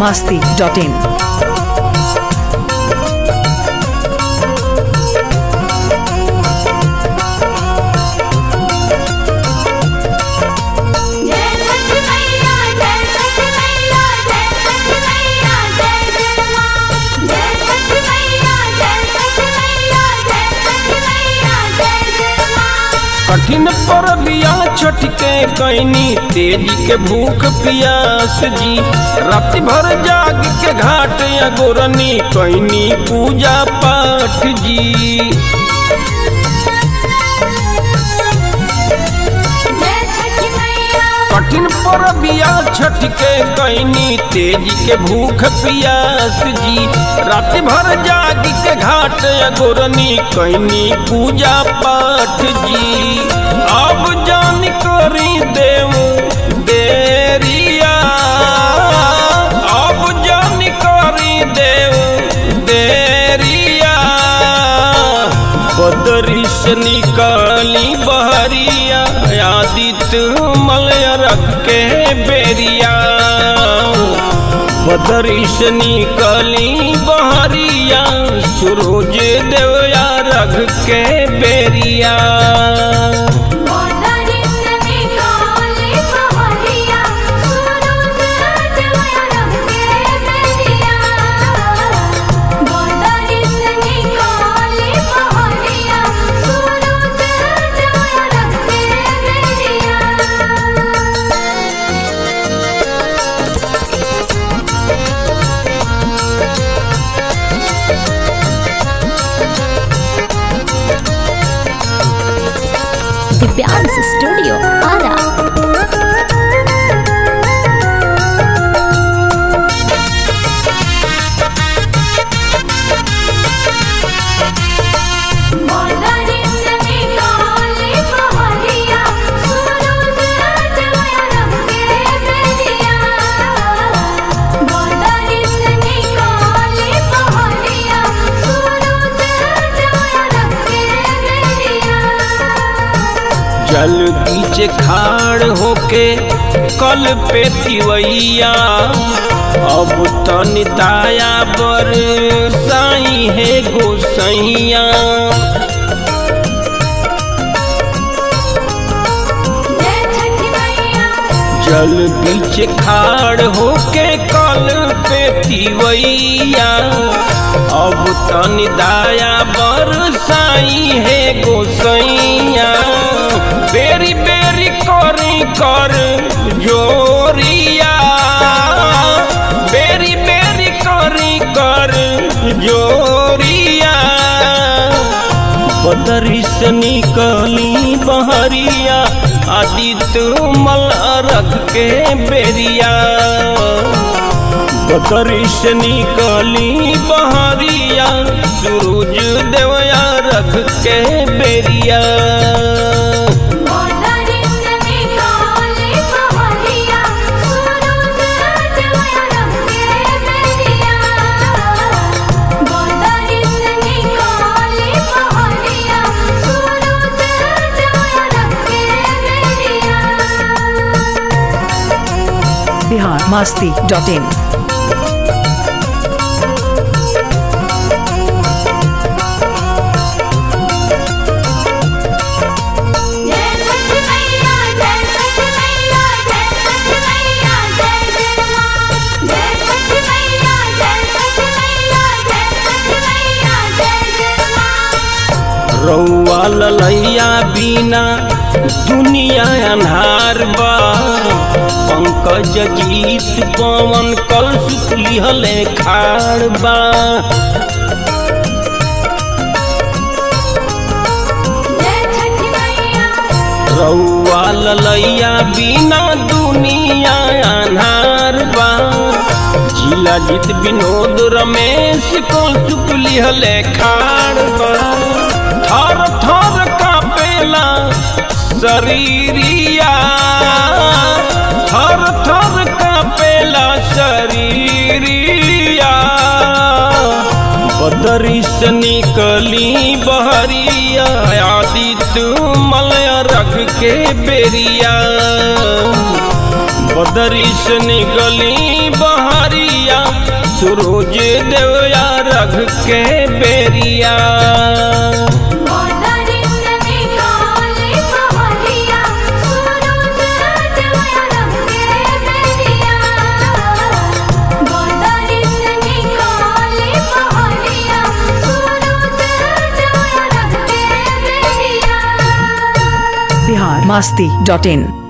biharmasti.in जय छठ मैया जय छठ मैया जय छठ मैया जय जय मां जय छठ मैया जय छठ मैया जय छठ मैया जय जय मां कठिन परबिया छठ के कैनी तेजी के भूख पियास जी रात भर जाग के घाट या गोरनी कैनी पूजा पाठ जी जय छठ मैया कठिन परबिया छठ के कैनी तेजी के भूख पियास जी रात भर जाग के घाट या गोरनी कैनी पूजा पाठ जी अब जान करी देव देरिया अब जान करी देव देरिया बदरी से निकाली बहरिया आदित्य मलय रख के बेरिया बदरी से निकाली बहरिया सूरज देवया रख के बेरिया मोदरी से निकाले पहरिया सूरज देवया रख के बेरिया मोदरी से निकाले पहरिया सूरज देवया रख के बेरिया दिव्यांश स्टूडियो आरा मोदरी से निकाले पहरिया सूरज देवया रख के बेरिया मोदरी से निकाले पहरिया सूरज देवया रख के बेरिया जल बीच खाड़ होके कल पे तिवैया अब तन दाया बर साई है गोसैया जय छठ मैया जल बीच खाड़ होके कल पे तिवैया अब तन दाया बर साई है गोसैया बेरी बेरी करी कर जोरिया बेरी बेरी करी कर जोरिया बदरी से निकली बहरिया आदित्य मल रख के बेरिया बदरी से निकली बहरिया सूरज देवया रख के बेरिया मोदरी से निकाले पहरिया सूरज देवया रख के बेरिया मोदरी से निकाले पहरिया सूरज देवया रख के बेरिया biharmasti.in जय छठ मैया जय छठ मैया जय छठ मैया जय जय मां जय छठ मैया जय छठ मैया जय छठ मैया जय जय मां रौआ ललैया बिना दुनिया अन्हार बा पंकज जीत पवन कल सुखलिहले खाड़ बा जय छठ मैया रौआ ललैया बिना दुनिया अन्हार बा जिला जीत विनोद रमेश को सुखलिहले खाड़ बा थर थर कापेला शरीरिया थर थर कापेला शरीरिया बदरी से निकली बहरिया आदित्य मलय रख के बेरिया बदरी से निकली बहरिया सूरज देवया रघ के बेरिया गोदारी से निकाले बहरिया सूरज देवया रंग के बेरिया गोदारी से निकाले बहरिया सूरज देवया रंग के बेरिया बिहार मस्ती डॉट इन